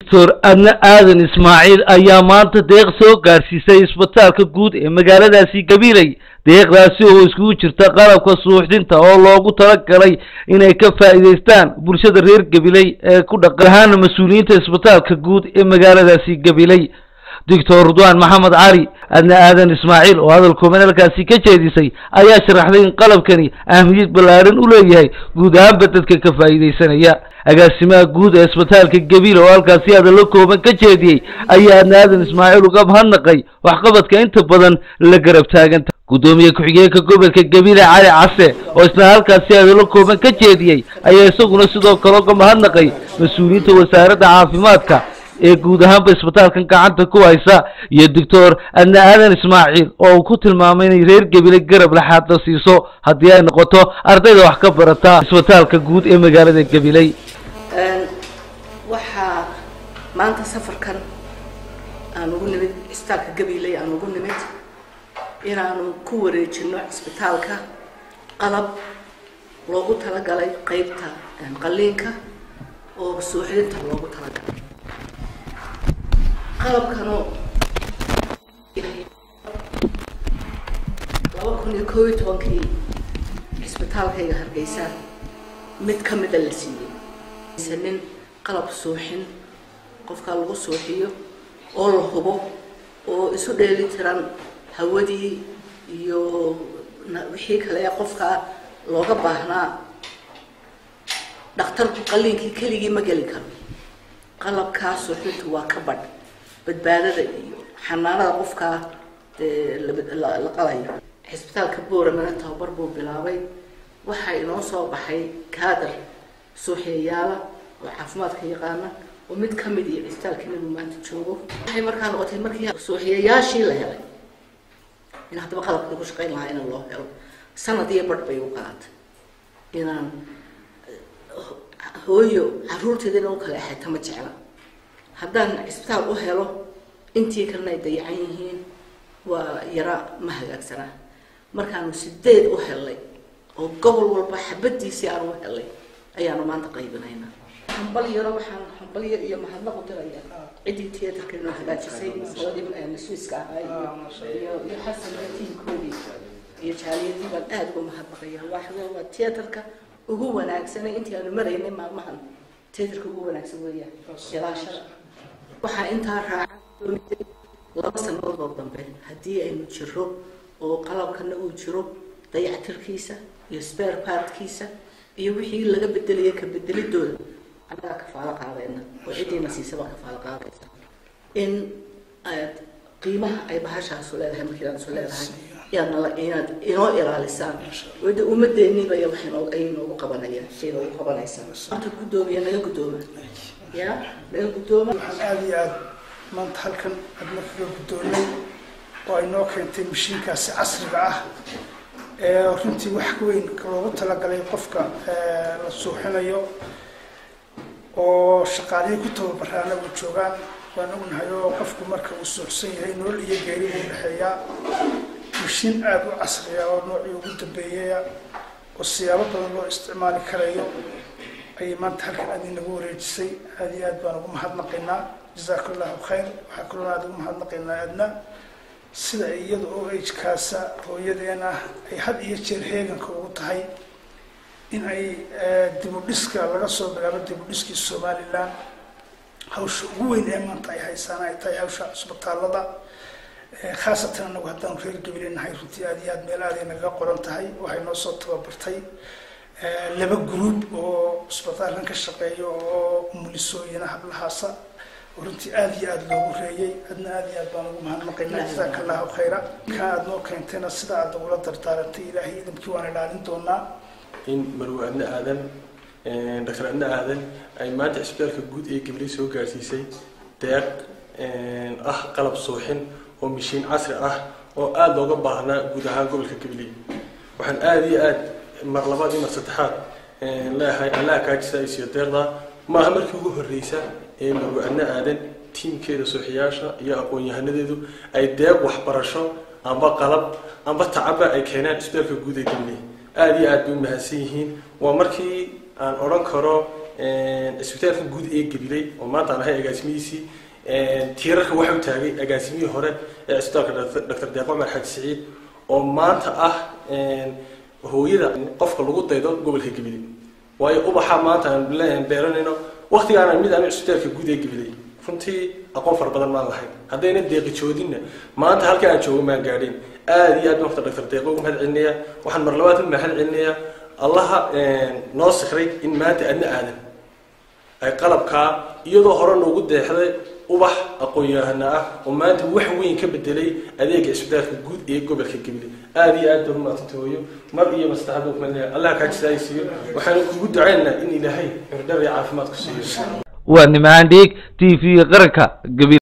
doctor adna aadan ismaaciil ayaa maanta deeq soo gaadhsiisay isbitaalka guud ee magaaladaasi gabiley deeqdaasi oo iskugu jirta qalabka suuxdinta oo loogu talagalay inay ka faa'iidaystaan bulshada reer gabiley ee ku dhaqan ahaana mas-uuliyiinta isbitaalka guud ee magaaladaasi gabiley doctor ridwaan maxamed cali adna aadan ismaaciil oo hadal kooban halkaasi ka jeedisay ayaa sharaxday in qalabkani ahmiyad ballaadhan u leeyahay guud ahaanba dadka ka faa'iidaysanaya agaasimaha guud ee isbitaalka gabiil oo halkaasi hadallo kooban ka jeediyey ayaa adna aadan ismaaciil uga mahadnaqay waxqabadka inta badan la garab taaganta guddoomiye ku-xigeenka gobolka gabiile cali case oo isna halkaasi hadallo kooban ka jeediyey ayaa isaguna sidoo kale uga mahadnaqay mas-uuliyiinta wasaaradda caafimaadka ee guud ahaanba isbitaalkan gacanta ku haysa iyo doctor adna aadan ismaaciil oo uu ku tilmaamay inay reer gebile garab laxaadla siiso haddii ay noqoto ardayda wax ka barata isbitaalka guud ee magaalada gabiley waxaa maanta safarkan aan ugu nimid isbitaalka gabiley aan ugu nimid inaanu ku wareejino cisbitaalka qalab loogu talagalay qeybta qaliinka oo suuxdinta loogu talagalay qalabkanu laba kun iyo koob iyo tobankii cisbitaalkayga hargeysa mid ka mida la siiyey sanin qalab suuxin qofkaa lagu suuxiyo oo la hubo oo isu dheeli tiran hawadii iyo wixii kale ee qofkaa looga baahnaa dhakhtarku qaliinkii keligii ma geli karo qalabkaa suuxdintu waa ka badh badbaadada iyo xanaanada qofkaa la qalayo cisbitaalka booramana tababar buu bilaabay waxaa inoo soo baxay kaadar suuxiyayaala oo caafimaadka yaqaana oo mid ka mid iyo cisbitaalka inuu maanta joogo waxay markaa noqotay markii suuxiyayaashii la helay in haddaba qalabkii ku shaqayn lahaa in loo helo sanad iyo badh bay u qaatay inaan hooyo caruurteeda in u kala exeeta ma jecla haddaan cisbitaal u helo intii kalena ay dayacan yihiin waa yara ma hagaagsanaa markaanu sideed u helnay oo gobol walba xabadiisii aan u helnay ayaanu maanta qaybinaynaa hambal yaro waxaan hambal yar iyo mahadnaq u diraya ciddii tiyatarka inoo hagaajisay masaladii masuiska ahaa iyo iyo xasanka tiimkoodii iyo jaaliyadii baan aada uga mahadnaqaya waaxda waa tiyatarka ugu wanaagsanay intii aanu maraynay maalmahan tiyatarka ugu wanaagsan weeyaan ilaashada waxaa intaa raaca laba sanadood oo dambe haddii aynu jiro oo qalabkana uu jiro dayactirkiisa iyo spare partkiisa iyo wixii laga bedelaya ka bedelidooda annagaa kafaalo qaadayna oo ciddiina siisaba kafaalo qaadaysa in aad qiimaha ay bahashaasu leedahay markiidaasu leedahay inaad inaad inoo ilaalisaan wada ummadeeniba waxay noo ay noogu qabanayaan shay noogu qabanaysaa maanta guddoomiya naga guddooma ya naga guddooma waxaan aada iyo aada maanta halkan adna kaga guddoonay oo ay noo keentay mashiinkaasi casriga ah ee runtii wax weyn loogu talagalay qofka la suuxinayo oo shaqaalihii ku tababaraana u joogaan waan ognahay oo qofku marka uu suuxsan yahay nolol iyo geeri buu dhexeeyaa mashiin aada u casriya oo noocii ugu dambeeyaya oo siyaabo badan loo isticmaali karayo ayay maanta halkan aad inagu wareejisay aada iyo aad baan ugu mahadnaqaynaa jazaaka allahu khayr waxaa kaloo aada ugu mahadnaqaynaa adna sida ay iyada oo agekaasa hooyadeena ay had iyo jeer heeganka ugu tahay in ay dibudhiska laga soo bilaabo dibudhiskii somalilan hawsha ugu weyn ee maanta ay haysaan ay tahay hawsha cusbitaalada khaasatan anagu haddaanu reer gabile nahay runtii aada iyo aad meel aaday nagaga qoran tahay waxay noo soo tababartay laba gruub oo cusbitaalkan ka shaqeeya oo mulisooyina hablahaasa runtii aada iyo aada loogu reeyay adna aada iyo aad baan ugu mahadnaqaynaa jazaaka allahu khayra ka aada noo keentayna sida aada ugula dardaarantay ilaahay idamkii waan ilaalin doonaa in marwe adna aadan doctor adna aadan ay maanta cisbitaalka guud ee gabley soo gaarsiisay deeq ah qalab suuxin oo mashiin casri ah oo aada looga baahnaa guud ahaan gobolka gabley waxaan aada iyo aad mar labaad iyo mar saddexaad leeyahay allaha kaajisa ay siiyo deeqda maaha markii ugu horreysa ee marwe adna aadan tiimkeeda suuxiyaasha iyo aqoon-yahanadeedu ay deeq waxbarasho amba qalab amba tacaba ay keenaan cisbitaalka guud ee gabley aada iyo aad bay u mahadsan yihiin waa markii aan odhan karo cisbitaalka guud ee gabiley oo maanta aan ahay agaasimihiisii tiirarka waxa u taagay agaasimihii hore ee cisbitaalka doctor deeq cumar xaji siciid oo maanta ah hooyada qofka lagu daydo gobolka gabiley waayo ubaxa maanta aan beeranayno waktigaana mid aan cisbitaalka guud ee gabiley runtii aqoon fara badan maan lahayn haddayna deeqi joodinna maanta halka aan joogo maan gaadhin aada iyo aad baan horta doctor deeqo ugu mahad celinayaa waxaan mar labaad u mahad celinayaa allaha noo sikray in maanta adna aadan ay qalabkaa iyadoo hore noogu deexday ubax aqoon-yahana ah oo maanta wax weyn ka bedelay adeega cisbitaalka guud ee gobolka gabiley aada iyo aad baa umaadsantahay hooyo mar iyo mastaxaba kumalaya allah kaa jisaaysiiyo waxaanu kugu ducaynaynaa in ilaahay curdhar iyo caafimaad ku siiyo waa nimcaan dhiig t v qaranka gabil